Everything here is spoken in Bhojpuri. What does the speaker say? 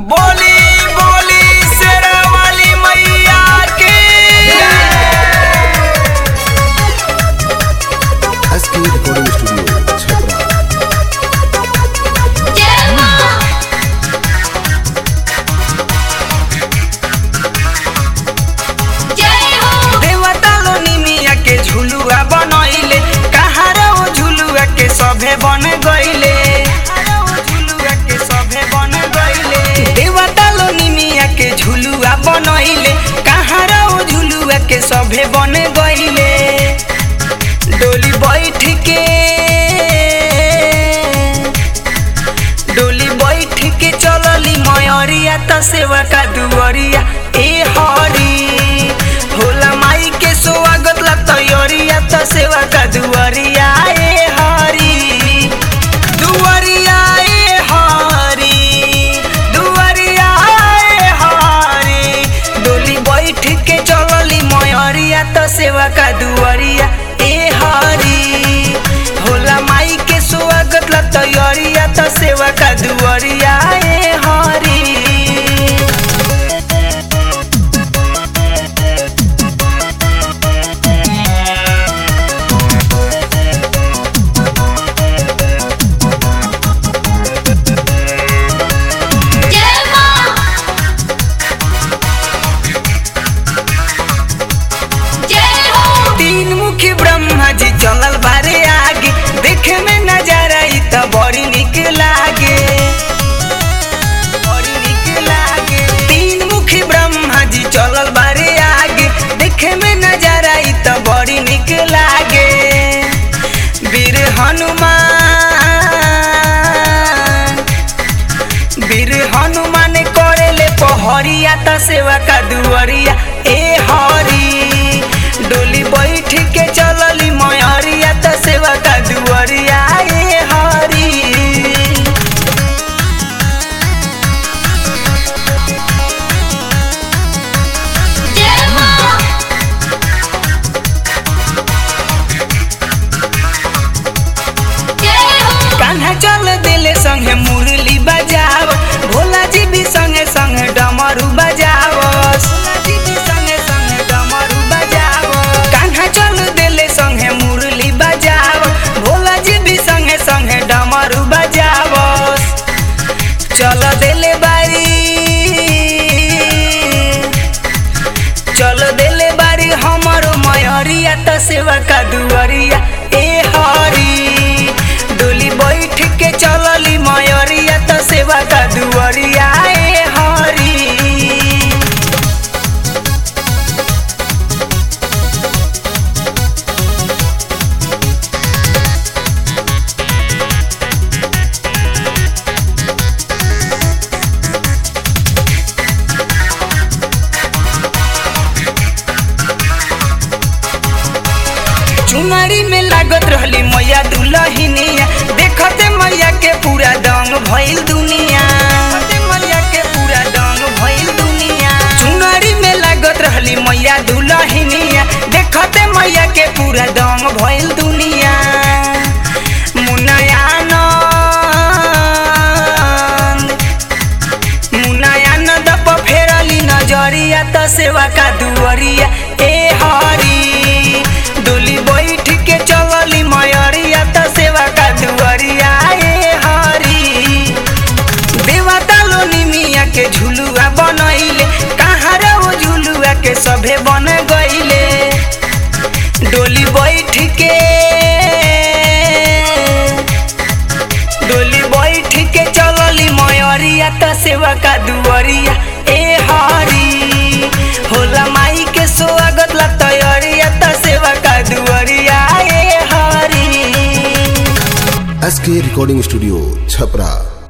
बोली बोली शेरा वाली मैया की एसके रिकॉर्डिंग स्टूडियो छपरा देवता लोनी मिया के झुलुआ बनैले कहाँ रे वो झुलुआ के सभे बन गइले देवता लोनी मिया के झुलुआ बनैले कहाँ रे वो झुलुआ के सभे बन गइले डोली बैठ के डोली बैठ के चलली मयरिया त सेवा का दुवरिया ए हरी होला माई के स्वागत ला तैयारिया त सेवा का दुवरिया ए हरी दुवरिया ए हरी दुवरिया ए हरी डोली बैठ के चलली मयरिया त सेवा का दुवरिया ए हरी होला माई के स्वागत ला तैयारिया त सेवा का दुवरिया ए हरी तीन मुखी ब्रह्मा जी चलल बारे आगे देखे में नजारा ई त बड़ी निक लागे बड़ी निक लागे तीन मुखी ब्रह्मा जी चलल बारे आगे देखे में नजारा ई त बड़ी निक लागे वीर हनुमान वीर हनुमान करेले पहरिया त सेवा का दुवरिया ए हरी डोली बैठ के चलली मयरिया त सेवा का दुवरिया ए हरी कान्हा चल दिले संगे मुरली बजाव भोला जी भी संगे संगे डमरू बजाव कान्हा चल दिले संगे मुरली बजाव भोला जी भी संगे संगे डमरू बजाव चल दिले बारी चल दिले बारी हमरो मयरिया त सेवा का दुवरिया ए हरी डोली बैठ के चलली मयरिया त सेवा का दुवरिया ए हरी चुनरी में लागत रहली मैया दुलहिनिया देखते मैया के पूरा दंग भइल दुनिया देखते मैया के पूरा दंग भइल दुनिया चुनरी में लागत रहली मैया दुलहिनिया देखते मैया के पूरा दंग भइल दुनिया मुनयानंद मुनयानंद प फेरली नजरिया त सेवा का दुवरिया ए हरी डोली बैठ के चलली मयरिया त सेवा का दुवरिया ए हरी देवता लोनी मिया के झुलुआ बनैले कहाँ रे वो झुलुआ के सभे बन गइले डोली बैठ के डोली बैठ के चलली मयरिया त सेवा का दुवरिया ए हरी होला माई के स्वागत ला तैयारिया त सेवा का दुवरिया ए हरी एसके रिकॉर्डिंग स्टूडियो छपरा